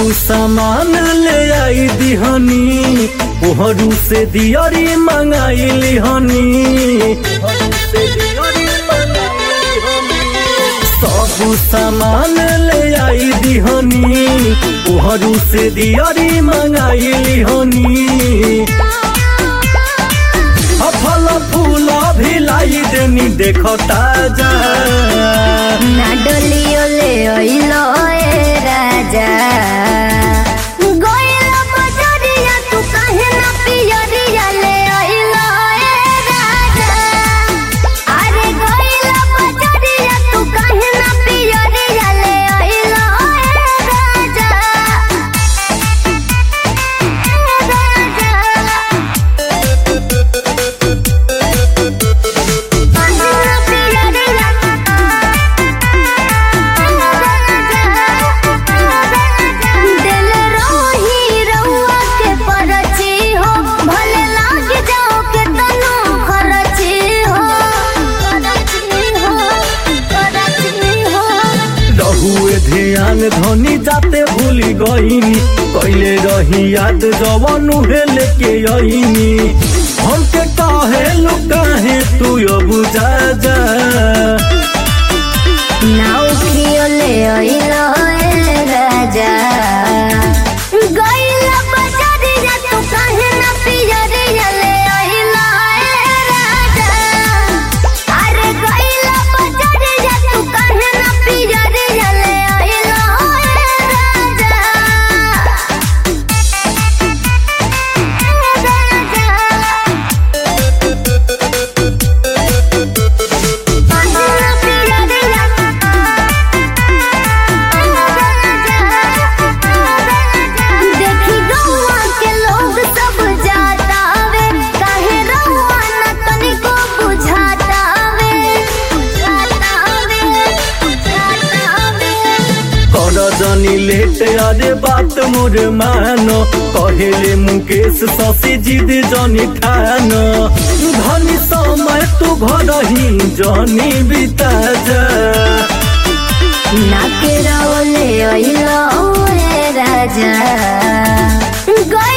सामान ले आई दिहनी ओहरू से दियरी मंगाइली हनी सब सामान ले आई दिहनी ओहरू से दियरी मंगाइली हनी फल फूल भी लाई देनी देखो ताजा ना डोलियो ले ओइलो ए राजा गोइला बजरिया तू काहे ना पियरिया ले ओइलो ए राजा अरे गोइला बजरिया तू काहे ना पियरिया ले ओइलो ए राजा ए राजा दिल रोही रउआ के परची हो भले लाग जाओ के तनो खरची हो करची हो करची हो रहुए ध्यान धनी जाते भूली गईनी कैले रही याद जवन उहे लेके आईनी हमके काहे लुकाहे तू अब जा जा नाउ खियोले ओइलो ए राजा गइला बजरिया तू काहे ना पियरिया ले ओइलो ए राजा अरे गइला बजरिया तू काहे ना पियरिया ले ओइलो ए राजा देखी गौआ के लोग सब जाता वे काहे रउआ न तनिको बुझाता वे बुझाता वे बुझाता वे कर जनी लेट अरे बात मोर मानो कहेले मुकेश शशि जिद जनी ठान धनी समय तू घर ही जनी बिता जा नाके रौले ओइलो ए राजा गए